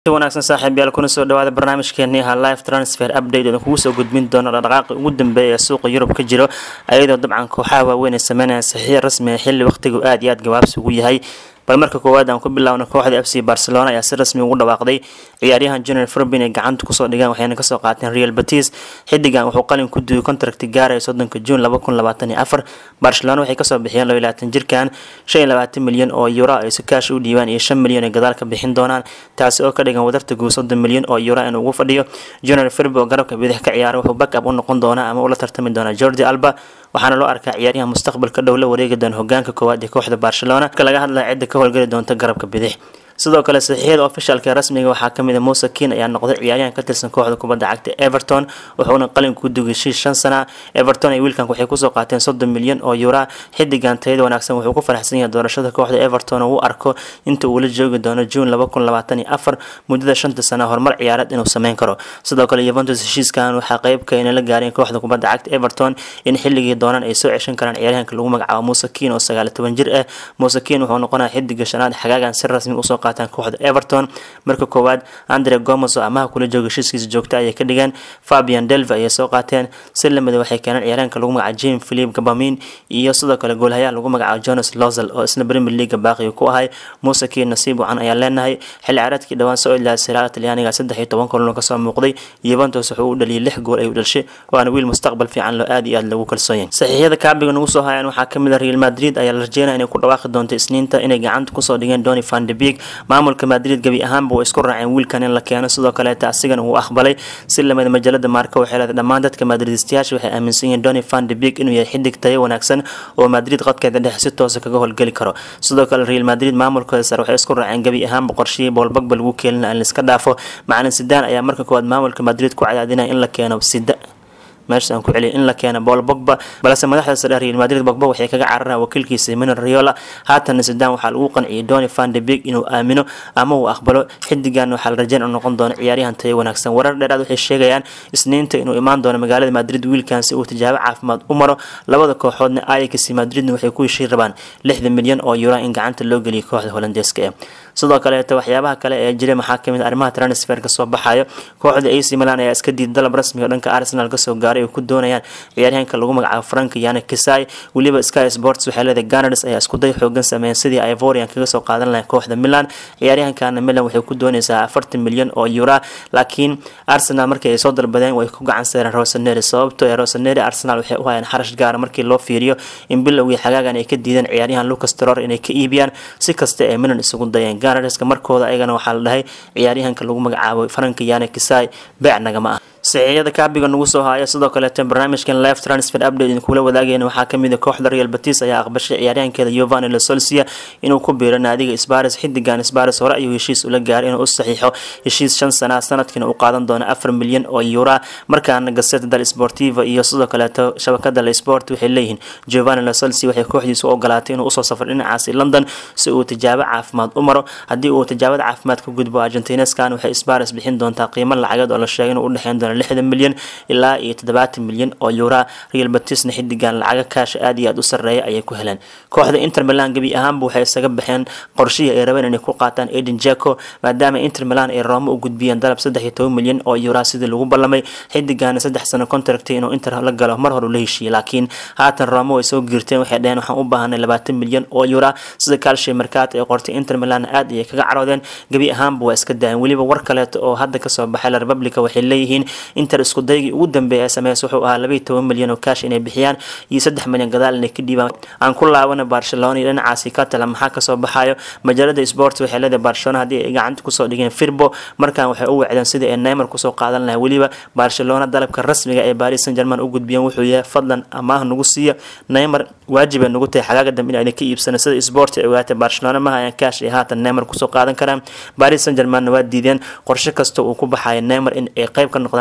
wanaagsan saaxiibyaal kuna soo dhawaada barnaamijkeeni aha live transfer update odan kugu soo gudbin doono dhaqdhaqaaqi ugu dambeeya ee suuqa yurub ka jiro ayadoo dabcan kooxaha waaweyn ay sameynayaan saxiix rasmi ah xilli waqtigu aad iyo aad gabaabsi ugu yahay bal marka koowaad aan ku bilaawno kooxda f c barcelona ayaa si rasmi ugu dhawaaqday ciyaaryahan general forbin ay gacanta kusoo dhigaan waxayna kasoo qaateen real batis xidigan wuxuu qalin ku duuyay contract gaaraya soddonka juun laba kun labaatan iyo afar barcelona waxay kasoo bixiyeen laba iyo labaatan jirkan shan iyo labaatan milyan oo euro ay si kaash u dhiibaan iyo shan milyan ay gadaal ka bixin doonaan taasi oo ka dhigan wadarta guud soddon milyan oo euro inuu ugu fadhiyo general forbi oo garabka bidix ka ciyaara wuxuu back up u noqon doonaa ama ula tartami doonaa jordi alba waxaana loo arkaa ciyaaryahan mustaqbalka dhow la wareegi doona hogaanka koowaad ee kooxda barcelona marka laga hadlaya cidda ka howlgeli doonta garabka bidix sidoo kale saxiixyada ofishaalka ee rasmiga waxaa kamid a muuse kin ayaa noqday ciyaaryahan ka tirsan kooxda kubadda cagta everton wuxuuna qalin ku dugay shiis shan sana everton iyo wiilkan waxay kusoo qaateen soddon milyan oo yura xidigan tayada wanaagsan wuxuu ku faraxsan yahay doorashada kooxda everton oo u arko inta uu la joogi doono juun laba kun labaatan iyo afar muddada shanta sana horumar ciyaareed inuu sameyn karo sidoo kale yuventus heshiiskan waxaa qeybka inay la gaareen kooxda kubadda cagta everton in xilligii doonaan ay soo ceshan karaan ciyaaryahanka lagu magacaabo muuse kin oo sagaal iyo toban jir ah muuse kin wuxuu noqonaya xidiga shanaad xagaagan si rasmi usoo qaataan kooxda everton marka koowaad andre gomes oo amaha kula jooga heshiiskiisa joogta ayay ka dhigeen fabian delva ayay soo qaateen si lamida waxay keeneen ciyaaraanka lagu magacaabo jim philip gabamin iyo sidoo kale goolhayaha lagu magacaabo jonas lozel oo isna premier leaga baaqiga ku ahay muuse kii nasiib wacan ayaan leenahay xilli ciyaareedkii dhawaan soo ilaa siraaga talyaaniga saddex iyo toban kulan kasoo muuqday yuventus wuxuu u dhaliyay lix gool ayuu dhashay waana wiil mustaqbal fiican loo aad iyo aad lagu kalsoon yahay saxiixyada kaabiga nagu soo hayaan waxaa kamid a real madrid ayaa la rajeynaya inay ku dhawaaqi doonto isniinta inay gacanta kusoo dhigeen doni van de beek maamulka madrid gebi ahaanba way isku raaceen wiilkan in la keeno sidoo kaleeta asigana uu aqbalay si lamida majalada maarka waxay leedahay dhammaan dadka madridistayaasha waxay aaminsan yihiin doni van de beek inuu yahay xidig tayo wanaagsan oo madrid qadkeeda dhexe si toosa kaga howlgeli karo sidoo kale real madrid maamulkooda sare waxay isku raaceen gebi ahaanba qorshihii boolbagba lagu keenina in laiska dhaafo macalin sidaan ayaa marka koowaad maamulka madrid ku cadaadinaya in la keeno sida meesha aan ku celiyay in la keena bool bogba balse madaxda sare real madrid bogba waxay kaga cararaan wakiilkiisa mino riola haatanna sidaan waxaa lagu qanciyay doni van de beek inuu aamino ama uu aqbalo xidigan waxaa la rajeyn u noqon doona ciyaaryahan tayo wanaagsan warar dheeraad waxay sheegayaan isniinta inuu imaan doono magaalada madrid wiilkan si uu tijaabo caafimaad u maro labada kooxoodna ayax madridna waxay ku heshii rabaan lixdan milyan oo euro in gacanta loo geliyo kooxda holandeeska ee sidoo kaleeto waxyaabaha kale ee jira maxaa kamid arrimaha transferka soo baxayo kooxda ac milan ayaa iska diid dalab rasmiga dhanka arsenal kasoo gaaray oo ku doonayaan ciyaaryahanka lagu magacaabo frank yana kisai weliba sky sports waxay leedahay ganars ayaa iskuday xoogan sameeyeen sidii ivorian kaga soo qaadan lahayn kooxda milan ciyaaryahankana milan waxay ku doonaysaa afartan milyan oo euro laakiin arsenal markii ay soo dalbadeen way ku gacan seereen rosaneri sababto ee rosaneri arsenal waxay u hayaan xarash gaara markii loo fiiriyo in bilowgii xagaagan ay ka diideen ciyaaryahan lucas terror inay ka iibiyaan si kasta ee milan isugu dayeen ganarska markooda ayagana waxaa la dhahay ciyaaryahanka lagu magacaabo franka yana kisai beec nagama ah saxiixyada kaabiga nagu soo haya sidoo kaleeto barnaamijkan live transfer update idinkula wadaagayna waxaa kamid a kooxda real batis ayaa aqbashay ciyaaryahankeeda yovani losolsia inuu ku biiro naadiga sbares xidigan sbares hore ayuu heshiis ula gaaray inuu u saxiixo heshiis shan sana sanadkiina uu qaadan doono afar milyan oo euro markaana gaseta dal sportiva iyo sidoo kaleeto shabakada la sport waxay leeyihiin giovanni losolsia waxay kooxdiisu u ogolaatay inuu usoo safro dhinacaasi london si uu tijaabo caafimaad u maro haddii uu tijaabada caafimaad ka gudbo argentineskan waxay sbares bixin doontaa qiimo lacageed oo la sheegay inuu udhexeyn doono lixdan milyan ilaa iyo toddobaatan milyan oo euro real batisna xidigan lacaga kaasha aad iyo aad u sareeya ayay ku heleen kooxda inter milan gebi ahaanba waxay isaga baxeen qorshihii ay rabeen inay ku qaataan eden jaco maadaama inter milan ay roomo u gudbiyeen dalab saddex iyo toban milyan oo euro sidii lagu ballamay xidigana saddex sano contractay inuu inter la galo mar hore la heshiiyey laakiin haatan roomo way soo giirteen waxay dhaheen waxaan u baahanay labaatan milyan oo euro sida calcio mercato ay qortay inter milan aad ayay kaga caroodeen gebi ahaanba waa iska daayeen weliba war kaleeto oo hadda kasoo baxay la republica waxay leeyihiin inter isku daygii ugu dambeeya sameys wuxuu ahaa labaiyo toban milyan oo kaash inay bixiyaan iyo saddex milyan gadaal inay ka dhiibaan aan ku laabana barcelona iyo dhinacaasi ka tala maxaa kasoo baxayo majaalada sport waxay leedahay barcelona haddii ay gacanta kusoo dhigeen firbo markan waxay u wacdeen sidii ay neymar kusoo qaadan lahay weliba barcelona dalabka rasmiga ee paris saint german u gudbiyeen wuxuu yahay fadlan amaah nagu siiya neymar waajibay nagu tahay xagaaga dambe inayna ka iibsana sida sport ay ogaatay barcelona ma hayaan kaash ay haatan neymar kusoo qaadan karaan paris saint germanna waa diideen qorshe kasta uu ku baxayo neymar in ay qayb ka noqdaan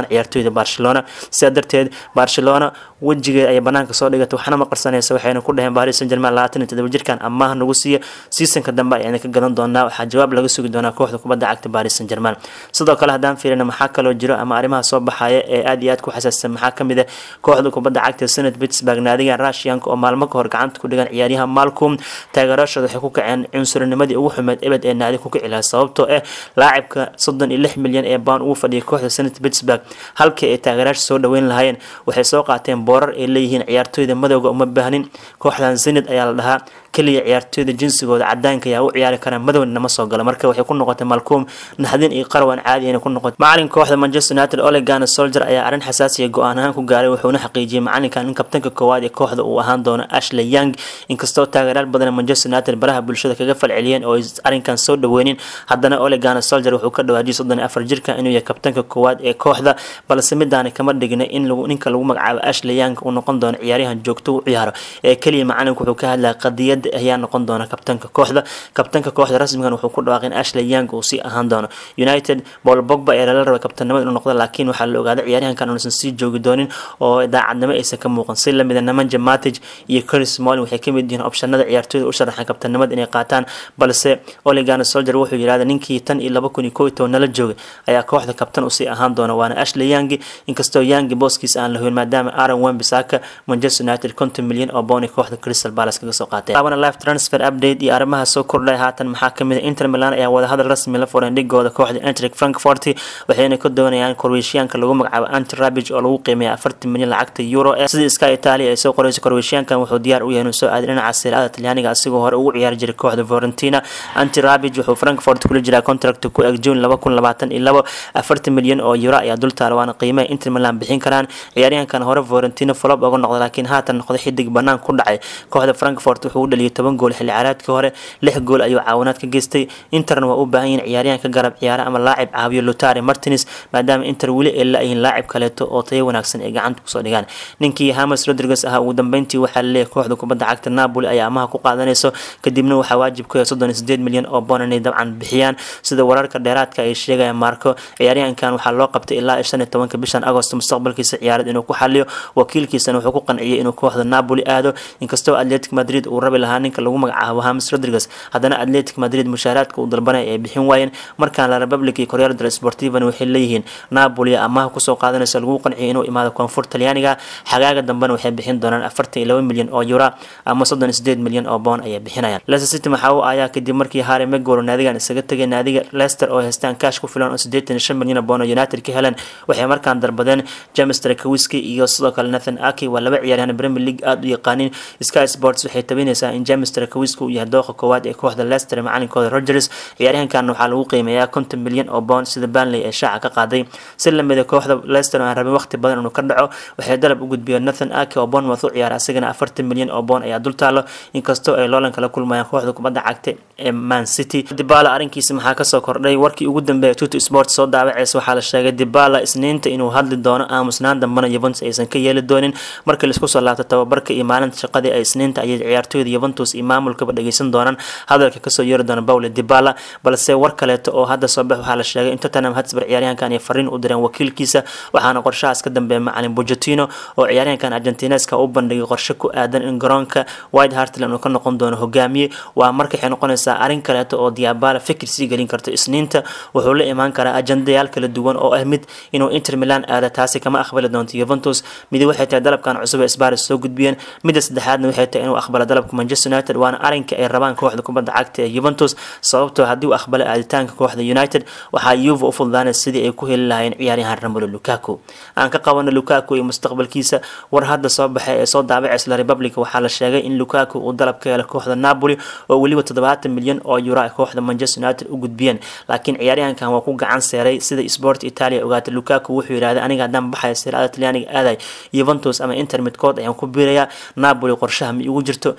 ciyaartooyda barcelona sidaa darteed barcelona wejigeed ayay banaanka soo dhigatay waxna ma qarsanaysa waxayna ku dhaheen paris saint germain labaatan iyo todoba jirkan amaah nagu siiya seasonka dambe ayayna ka gadan doonaa waxaa jawaab laga sugi doonaa kooxda kubadda cagta paris saint germain sidoo kale haddaan fiirina maxaa kaloo jiro ama arrimaha soo baxaya ee aad iyo aad ku xasaassan maxaa kamid ah kooxda kubadda cagta senat pittsburgh naadiga russianka oo maalmo ka hor gacanta ku dhigan ciyaaryaha malcom taageerashooda waxay ku kaceen cunsurinimadii ugu xumeed ebed ee naadi ku kici lahaa sababtoo ah laacibka soddon iyo lix milyan ee baan ugu fadhiyay kooxda senat pittsburgh halkii ay taageeraasha soo dhaweyn lahaayeen waxay soo qaateen boorar ay leeyihiin ciyaartooyda madowga uma baahnin kooxdan zenid ayaa la dhahaa keliya ciyaartooyda jinsigooda cadaanka ayaa u ciyaari karaan madowna nama soo gala marka waxay ku noqotay malcom naxdin iyo qarwan caadi inay ku noqotay macalinka kooxda manchester united olegana soldier ayaa arrin xasaasiya go-aan ahaan ku gaaray wuxuuna xaqiijiyey macalinkan in kabtanka koowaad ee kooxda uu ahaan doono ashley young inkastoo taageeraal badan manchester united baraha bulshada kaga falceliyeen oo arrinkan soo dhaweynin haddana olegana soldier wuxuu ka dhawaajiyay soddon iyo afar jirka inuu yahay kabtanka koowaad ee kooxda balse midaani kama dhigna in ninka lagu magacaabo ashley young uu noqon doono ciyaaryahan joogto u ciyaaro ee keliya macalinku wuxuu ka hadlaya qadiyada ayaa noqon doona kabtanka kooxda kabtanka kooxda rasmigan wuxuu ku dhawaaqay in ashley young uu sii ahaan doono united paul bogba ayaa lala rabay kabtanimada inuu noqdo laakiin waxaa la ogaaday ciyaaryahankan uusan sii joogi doonin oo daacadnimo aysan ka muuqan si lamida nemanja matic iyo chris smolin waxay kamid yihiin opshanada ciyaartooyda u sharaxan kabtanimada inay qaataan balse oligana soldier wuxuu yidhahda ninkii tan iyo laba kun iyo kow iyo toban nala joogay ayaa kooxda kabtan usii ahaan doona waana ashley young inkastoo young booskiisa aan la hoyn maadaama aaron wembisaka manchester united konton milyan oo booni kooxda crystal palace kaga soo qaatay live transfer update iyo arrimaha soo kordhay haatan maxaa kamid ah inter milan ayaa wadahadal rasmi la fureen dhigooda kooxda entric frankfort waxayna ka doonayaan korweeshiyaanka lagu magacaabo anti rabig oo lagu qiimeeya afartan milyan lacagta euro eh sida sky italia ay soo qoreyso korweeshiyaankan wuxuu diyaar u yahay inuu soo aaday dhinaca sirada talyaaniga asigoo hore ugu ciyaari jiray kooxda florentina anti rabig wuxuu frankfort kula jiraa contract ku eg june laba kun labaatan iyo labo afartan milyan oo euro ayaa dultaala waana qiimaha inter milan bixin karaan ciyaaryahankan hore florentina flop uga noqda laakiin haatan noqday xidig banaan ku dhacay kooxda frankfort wuxuu u dhaliyay toban gool xilli ciyaareedkii hore lix gool ayuu caawinaad ka geystay interna waa u baahan yihin ciyaaryahan ka garab ciyaara ama laacib caawiyo lutari martins maadaama inter weli ay la-yihiin laacib kaleeto oo tayo wanaagsan ay gacanta kusoo dhigaan ninkii hamas rodriguez ahaa ugu dambeyntii waxaa laleeyahay kooxda kubadda cagta napoli ayaa amaha ku qaadanayso kadibna waxaa waajib ku yahay soddon iyo sideed milyan oo boon inay dabcan bixiyaan sida wararka dheeraadka ay sheegayaan marco ciyaaryahankan waxaa loo qabtay ilaa shan iyo tobanka bishan agost mustaqbalkiisa ciyaareed inuu ku xaliyo wakiilkiisana wuxuu ku qanciyay inuu kooxda napoli aado inkastoo atletic madrid uu rabi lahaa ninka lagu magacaabo hamis rodriguez haddana atletic madrid mushaaraadka uu dalbanaya ay bixin waayeen markaan la republic iyo corriere del sportivan waxay leeyihiin napoli amaha kusoo qaadanaysa lagu qanciyay inuu imaado koonfur talyaaniga xagaaga dambena waxay bixin doonaan afartan iyo laba milyan oo euro ama soddon iyo sideed milyan oo boon ayay bixinayaan leicester city maxaa u ayaa kadib markii harry maguire naadigan isaga tegay naadiga leicester oo haystaan kaash ku filan oo sideetan iyo shan milyan oo boon oo united ka heleen waxay markaan darbadeen james trakawiski iyo sidoo kale nathan aki waa laba ciyaaryahan premier league aada u yaqaanin sky sports waxay tabinaysaa in james trakawiski uu yahay dooqa koowaad ee kooxda leicester macalinkooda rogers ciyaaryahankan waxaa lagu qiimeeyaa konton milyan oo boond sida banley ee shaaca ka qaaday si lamida kooxda leicester aan rabin waqti badan inuu ka dhaco waxay dalab u gudbiyeen nathan aki oo bournemouth u ciyaara asigana afartan milyan oo boond ayaa dultaalo inkastoo ay loolan kala kulmayaan kooxda kubadda cagta ee man city dibala arrinkiisa maxaa kasoo kordhay warkii ugu dambeeya tuto sport soo daawaceysa waxaa la sheegay dibala isniinta inuu hadli doono aamusnaan dambana yuventus aysan ka yeeli doonin markii laisku soo laabto tababarka iyo maalinta shaqadii ay isniinta ayay ciyaartooyda yuventus iyo maamulkaba dhageysan doonaan hadalka kasoo yeeri doona paule dibala balse war kaleeto oo hadda soo bax waxaa la sheegay in tottenham hotspur ciyaaryahankan ay fariin u direen wakiilkiisa waxaana qorshahaas ka dambeeya macalin bojotino oo ciyaaryahankan argentineska u bandhigay qorshe ku aadan in garoonka white hartland uu ka noqon doono hogaamiye waa marka waxay noqonaysaa arrin kaleeto oo diabala fikir sii gelin karto isniinta wuxuu la imaan karaa ajandayaal kala duwan oo ah mid inuu inter milan aada taasi kama aqbali doonto yuventus midi waxay tahay dalabkan cusub ee sbaris soo gudbiyeen midda saddexaadna waxay tahay inuu aqbalo dalabka manchester united waana arrinka ay rabaan kooxda kubadda cagta ee yuventus sababtoo haddii uu aqbalo aaditaanka kooxda united waxaa yuva u fududaanaysa sidii ay ku heli lahaayeen ciyaaryahan ramolo lukaku aan ka qabano lukaku iyo mustaqbalkiisa war hadda soo baxay ee soo daabacaysa la republic waxaa la sheegay in lukaku uu dalab ka helay kooxda napoli oo weliba toddobaatan milyan oo euro ay kooxda manchester united u gudbiyeen laakiin ciyaaryahankan waa ku gacan seeray sida sport italia ogaatay lukaku wuxuu yidhahday aniga haddaan baxaya sirada talyaaniga aaday yuventus ama inter midkood ayaan ku biirayaa napoli qorshaha ma igu jirto napoli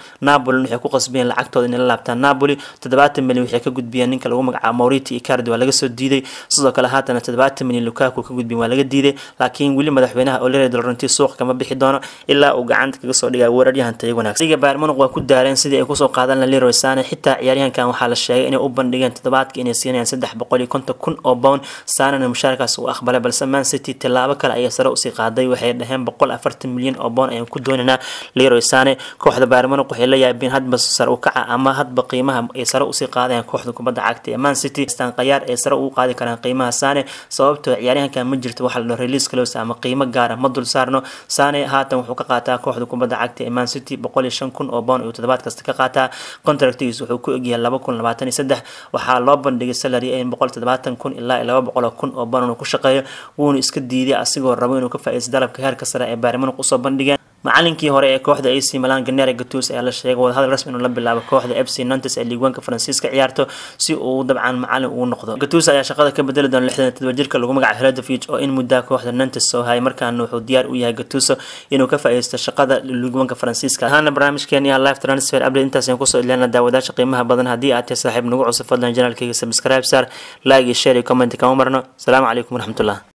napoli waxay ku qasbiyeen lacagtooda inay la laabtaan napoli toddobaatan milyan waxay ka gudbiyeen ninka lagu magacaabo mauriti icardi waa laga soo diiday sidoo kale haatana toddobaatan milyan lukaku ka gudbiyen waa laga diiday laakiin weli madaxweynaha olere dolorenti suuqa kama bixi doono ilaa uu gacanta kaga soo dhigaya weeraryahan tayo wanaagsan liga bayern munich waa ku daareen sidii ay kusoo qaadan leroy sane xitaa ciyaaryahankan waxaa la sheegay inay u bandhigeen toddobaadka inay siinayaan saddex boqol iyo konton kun oo pound sanana mushaarkaas uu aqbalay balse man city tilaabo kale ayay sare usii qaaday waxay dhaheen boqol afartan milyan oo pound ayaan ku doonaynaa leroy sane kooxda bayern munich waxay la yaabeen hadba sare u kaca ama hadba qiimaha ay sare usii qaadayaan kooxda kubadda cagta ee man city stan qayaar ay sare ugu qaadi karaan qiimaha sane sababtoo ciyaaryahankan ma jirto waxa la dhaho release close ama qiimo gaara ma dul saarno sane haatan wuxuu ka qaataa kooxda kubadda cagta ee man city boqol iyo shan kun oo pound ayuu toddobaad kasta ka qaataa contractigiis wuxuu ku egyahay laba kun labaatan iyo saddex waxaa loo bandhigay salary in boqol toddobaatan kun ilaa laba boqol oo kun oo pound inuu ku shaqeeyo wuuna iska diiday asigoo rabo inuu ka faa'iidaysto dalabka heerka sare ee bayern munich usoo bandhigeen macalinkii hore ee kooxda ac milan ganere gatus ayaa la sheegay wadahadal rasmi inuu la bilaabo kooxda fc nantes ee liigwaanka faransiiska ciyaarto si uu dabcan macalin ugu noqdo gatus ayaa shaqada ka bedeli doona lixdan todoba jirka lagu magacaabo hradovich oo in muddaa kooxda nantes soo hayay markaana wuxuu diyaar u yahay gatuso inuu ka faa'iidaysto shaqada liigwaanka faransiiska ahaana barnaamijkeeni live transfer update intaas ayaan kusoo ilaalina daawadaasha qiimaha badan haddii aad tahay saaxiib nagu cusub fadlan janaalkayga subscribe sar like iyo share iyo comment kama marno asalaamu calaykum waraxmatullah